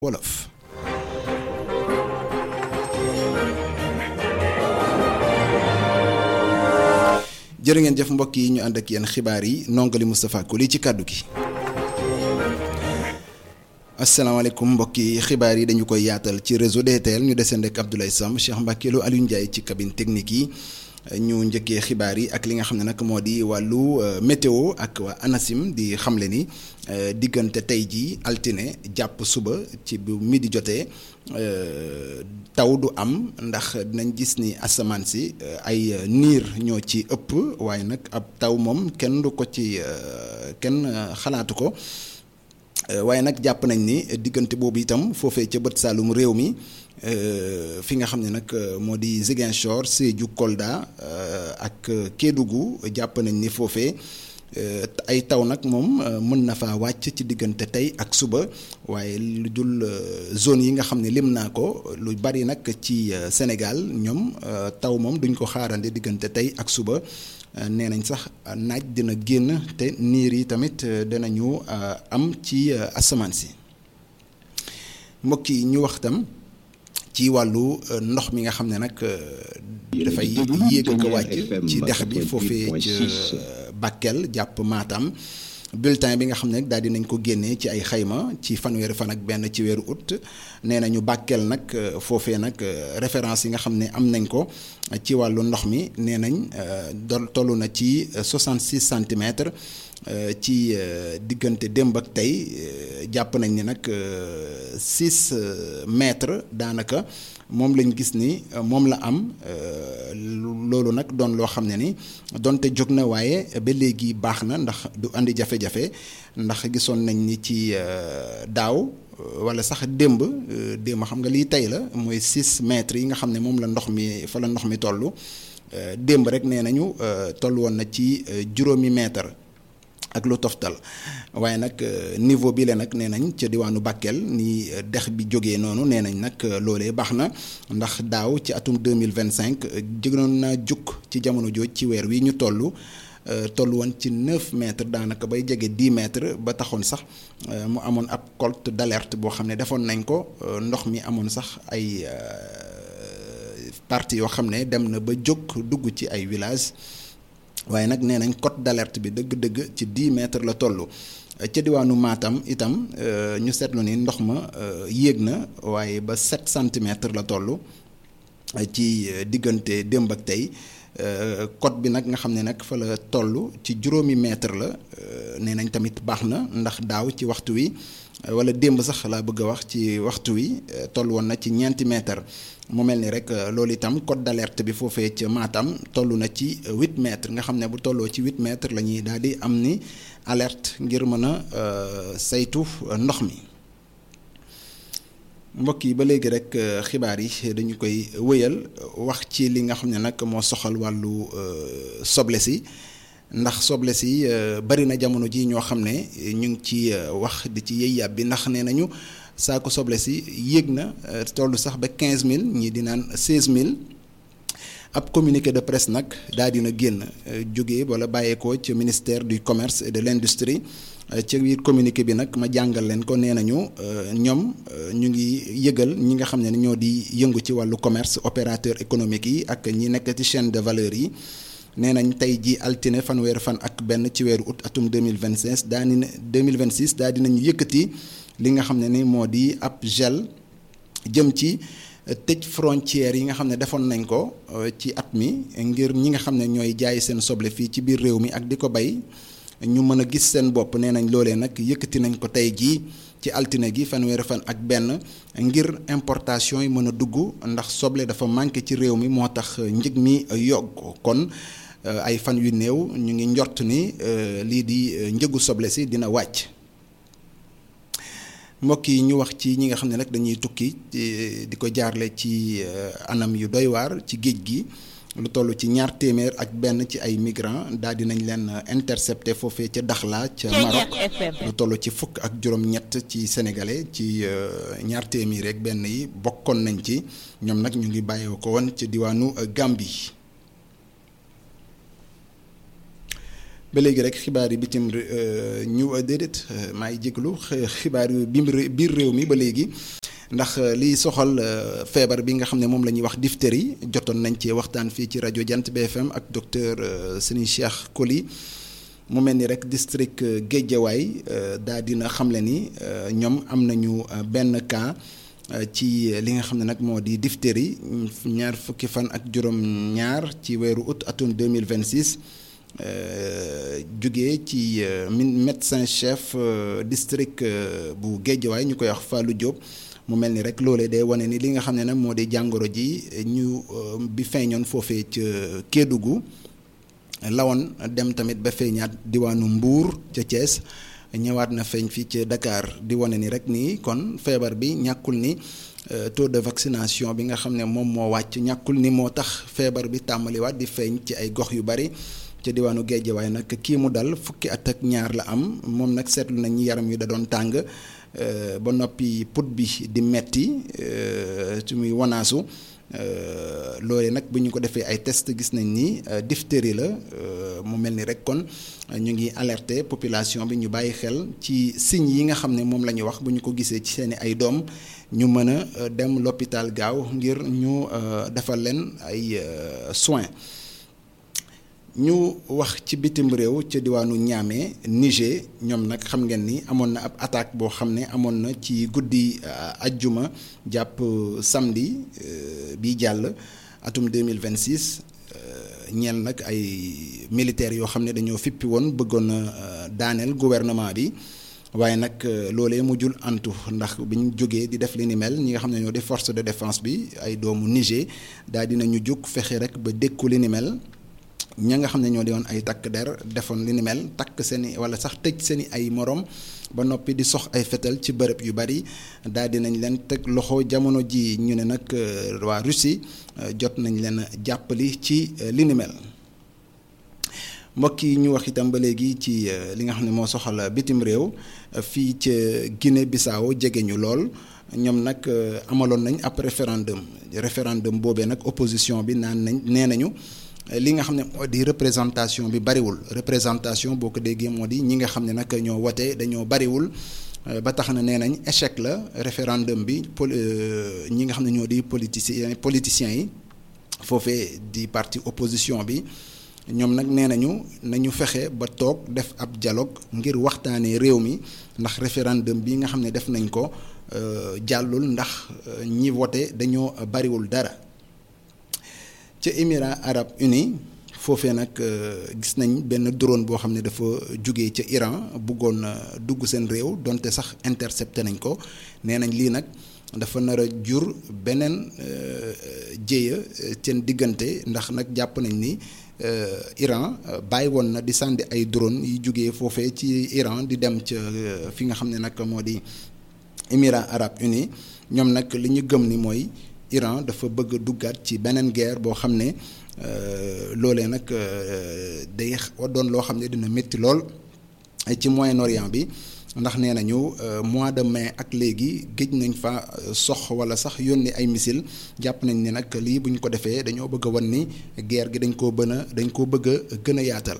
wolof jërë ngeen jëf mbokk yi ñu ànd ak yéen xibaar yi nongali Moustapha Koli ci kàddu gi asalaamaaleykum mbokk yi xibaar yi dañu koy yaatal ci réseau DTL ñu deseen rek Abdoulaye Sam Cheikh Mbacke Lo Aliou Ndiaye ci cabine technique yi ñu njëkkee xibaar yi ak li nga xam ne nag moo di wàllu météo ak waa ANACIM di xamle ni diggante tey jii altine jàpp suba ci bu midi jotee taw du am ndax dinañ gis ni asamaan si ay niir ñoo ci ëpp waaye nag ab taw moom kenn du ko ci kenn xalaatu ko waaye nag jàpp nañ ni diggante boobu itam foofee ca bët saalum réew mi fi nga xam ne nag moo di Ziguinchor Sédhiou Kolda ak Kédougou jàpp nañ ni foofee ay taw nag moom mën na faa wàcc ci diggante tey ak suba waaye lu dul zone yi nga xam ne lim naa ko lu bari nag ci Sénégal ñoom taw moom duñ ko xaarande diggante tey ak suba nee nañ sax naaj dina génn te niir yi tamit dinañu am ci asamaan si mbokk yi ñu wax tam ci wàllu ndox mi nga xam ne nag dafay yéeg ak wàcc ci dex bi foofee ca Bakel jàpp Matam bulletin bi nga xam ne nag daal dinañ ko génnee ci ay xayma ci fanweeri fan ak benn ci weeru août nee nañu Bakel nag foofee nag référence yi nga xam ne am nañ ko ci wàllu ndox mi nee nañ do toll na ci 66 centimètres ci diggante démb ak tey jàpp nañ ni nag 6 mètres daanaka moom lañ gis ni moom la am loolu nag doon loo xam ne ni donte jóg na waaye ba léegi baax na ndax du andi jafe-jafe ndax gisoon nañ ni ci daaw wala sax démb démb xam nga lii tey la mooy 6 mètres yi nga xam ne moom la ndox mi fa la ndox mi toll démb rek nee nañu toll woon na ci juróomi mètre ak lu toftal waaye nag niveau bi la nag nee nañ ca diwaanu Bakel ni dex bi jógee noonu nee nañ nag loolee baax na ndax daaw ci atum 2025 jëgnoon naa jukk ci jamono jooj ci weer wi ñu toll toll woon ci 9 mètres daanaka bay jege 10 mètres ba taxoon sax mu amoon ab colte d'alerte boo xam ne defoon nañ ko ndox mi amoon sax ay parties yoo xam ne dem na ba jóg dugg ci ay villages waaye nag nee nañ cote d'alerte bi dëgg-dëgg ci 10 mètres la toll ca diwaanu Matam itam ñu seetlu ni ndox ma yéeg na waaye ba 7 centimètres la toll ci diggante démb ak tey cote bi nag nga xam ne nag fa la toll ci juróomi mètre la nee nañ tamit baax na ndax daaw ci waxtu wi wala démb sax laa bëgg a wax ci waxtu wi toll woon na ci ñeenti mètre mu mel ni rek loolu itam code d'alerte bi foofee ca Matam toll na ci huit mètres nga xam ne bu tolloo ci huit mètres la ñuy daal di am ni alerte ngir mën a saytu ndox mi mbokk yi ba léegi rek xibaar yi dañu koy wëyal wax ci li nga xam ne nag moo soxal wàllu soble si ndax soble si bari na jamono ji ñoo xam ne ñu ngi ci wax di ci yëy yàb bi ndax nee nañu saako soble si yéeg na toll sax ba quinze mille ñii di naan seize mille ab communiqué de presse nag daal dina génn jóge wala bàyyeekoo ci ministère du commerce et de l'industrie ci biir communiqué bi nag ma jàngal leen ko nee nañu ñoom ñu ngi yëgal ñi nga xam ne ñoo di yëngu ci wàllu commerce opérateur économique yi ak ñi nekk ci chaîne de valeur yi nee nañ tey ji altine fanweeri fan ak benn ci weeru août atum 2026 daa ni 2026 daa dinañu yëkkati li nga xam ne ni moo di ab gel jëm ci tëj frontières yi nga xam ne defoon nañ ko ci at mi ngir ñi nga xam ne ñooy jaay seen soble fii ci biir réew mi ak di ko bay ñu mën a gis seen bopp nee nañ loolee nag yëkkati nañ ko tey jii ci altine gi fanweeri fan ak benn ngir importation yi mën a dugg ndax soble dafa manqué ci réew mi moo tax njëg mi yokk kon ay fan yu néew ñu ngi njort ni lii di njëgu soble si dina wàcc mbokk yi ñu wax ci ñi nga xam ne nag dañuy tukki di ko jaarle ci anam yu doy waar ci géej gi lu toll ci ñaar téeméer ak benn ci ay migrants daal di nañ leen intercepté foofee ca Dakhla ca Maroc lu toll ci fukk ak juróom-ñett ci sénégalais ci ñaar téeméer ak benn yi bokkoon nañ ci ñoom nag ñu ngi bàyyee ko woon ci diwaanu Gambie. ba léegi rek xibaar yi bitim ñu déedéet maa ngi jéglu xibaar yu biir réew mi ba léegi ndax li soxal feebar bi nga xam ne moom la ñuy wax diphtérie jotoon nañ ci waxtaan fii ci rajo Jant BFM ak docteur Serigne Cheikh Koli mu mel ni rek district Guédiawaye daa dina xamle ni ñoom am nañu benn cas ci li nga xam ne nag moo di diphtérie ñaar fukki fan ak juróom-ñaar ci weeru août atum 2026 jógee ci médecin chef district bu Guédiawaye ñu koy wax Fallou Diop mu mel ni rek loolee day wane ni li nga xam ne nag moo di jàngoro ji ñu bi feeñoon foofee ca Kédougou lawoon dem tamit ba feeñaat diwaanu Mbour ca Thiès ñëwaat na feeñ fii ci Dakar di wane ni rek nii kon feebar bi ñàkkul ni taux de vaccination bi nga xam ne moom moo wàcc ñàkkul ni moo tax feebar bi tàmbaliwaat di feeñ ci ay gox yu bari ca diwaanu Guédiawaye nag kii mu dal fukki at ak ñaar la am moom nag seetlu nañ ñi yaram yu da doon tàng ba noppi put bi di metti ci muy wanaasu loolee nag bu ñu ko defee ay test gis nañ ni diphtérie la mu mel ni rek kon ñu ngi alerter population bi ñu bàyyi xel ci signes yi nga xam ne moom la ñu wax bu ñu ko gisee ci seeni ay doom ñu mën a dem l'hôpital gaaw ngir ñu defal leen ay soins ñu wax ci bitim réew ca diwaanu Niamey Niger ñoom nag xam ngeen ni amoon na ab attaque boo xam ne amoon na ci guddi ajjuma jàpp samedi bi jàll atum 2026 ñeel nag ay militaires yoo xam ne dañoo fippi woon bëggoon a daaneel gouvernement bi waaye nag loolee mujjul antu ndax bi ñu jógee di def li ni mel ñi nga xam ne ñoo di force de défense bi ay doomu Niger daal dinañu jóg fexe rek ba dékku li ni mel ña nga xam ne ñoo di woon ay takk der defoon li ni mel takk seeni wala sax tëj seeni ay morom ba noppi di sox ay fetal ci bërëb yu bari daal di nañ leen teg loxo jamono ji ñu ne nag waa Russie jot nañ leen jàppali ci li ni mel mbokk yi ñu wax itam ba léegi ci li nga xam ne moo soxal bitim réew fii ca Guinée Bissau jege ñu lool ñoom nag amaloon nañ ab référendum référendum boobee nag opposition bi naan nañ nee nañu. li nga xam ne moo di représentation bi bariwul représentation boo ko déggee moo di ñi nga xam ne nag ñoo wote dañoo bariwul ba tax na nee nañ échec la référendum bi pol ñi nga xam ne ñoo di politiciens politiciens yi foofee di parti opposition bi ñoom nag nee nañu nañu fexe ba toog def ab dialogue ngir waxtaanee réew mi ndax référendum bi nga xam ne def nañ ko jàllul ndax ñi wote dañoo bariwul dara. ca Émirats arabes unis foofee nag gis nañ benn drone boo xam ne dafa jóge ca Iran bëggoon dugg seen réew donte sax intercepté nañ ko nee nañ lii nag dafa nar a jur beneen jéeya seen diggante ndax nag jàpp nañ ni Iran bàyyi woon na di sànni ay drone yi jógee foofee ci Iran di dem ca fi nga xam ne nag moo di Émirats arabes unis ñoom nag li ñu gëm ni mooy. Iran dafa bëgg a duggaat ci beneen guerre boo xam ne loolee nag day doon loo xam ne dina métti lool ci Moyen-Orient bi ndax nee nañu mois de mai ak léegi géej nañ fa sox wala sax yónni ay missile jàpp nañ ni nag lii bu ñu ko defee dañoo bëgg a wan ni guerre gi dañ koo bën a dañ koo bëgg a gën a yaatal.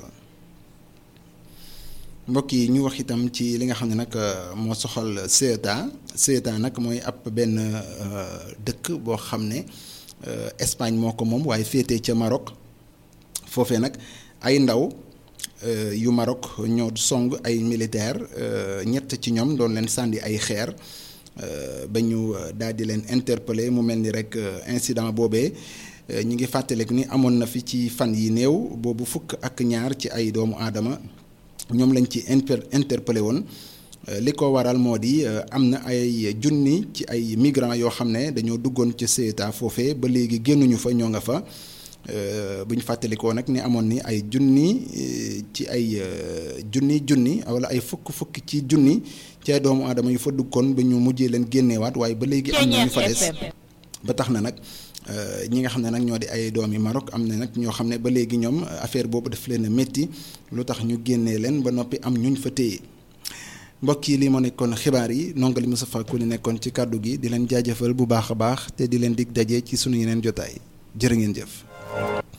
mbokk yi ñu wax itam ci li nga xam ne nag moo soxal Ceuta Ceuta nag mooy ab benn dëkk boo xam ne Espagne moo ko moom waaye féetee ca Maroc foofee nag ay ndaw yu Maroc ñoo song ay militaire ñett ci ñoom doon leen sànni ay xeer ba ñu daal di leen interpeller mu mel ni rek incident boobee ñi ngi fàttaliku ni amoon na fi ci fan yi néew boobu fukk ak ñaar ci ay doomu aadama ñoom lañ ci inter interpellé woon li ko waral moo di am na ay junni ci ay migrants yoo xam ne dañoo duggoon ci Ceuta foofee ba léegi génnuñu fa ñoo nga fa bu ñu fàttalikoo nag ni amoon ni ay junni ci ay junni junni wala ay fukk fukk ci junni ci ay doomu aadama yu fa duggoon ba ñu mujjee leen génneewaat waaye ba léegi am na ñu fa des ba tax na nag ñi nga xam ne nag ñoo di ay doomi Maroc am na nag ñoo xam ne ba léegi ñoom affaire boobu daf leen a métti lu tax ñu génnee leen ba noppi am ñuñ fa téye mbokk yi lii moo nekkoon xibaar yi nongali Moustapha Koli nekkoon ci kàddu gi di leen jaajëfal bu baax a baax te di leen dig daje ci sunu yeneen jotaay jërë ngeen jëf.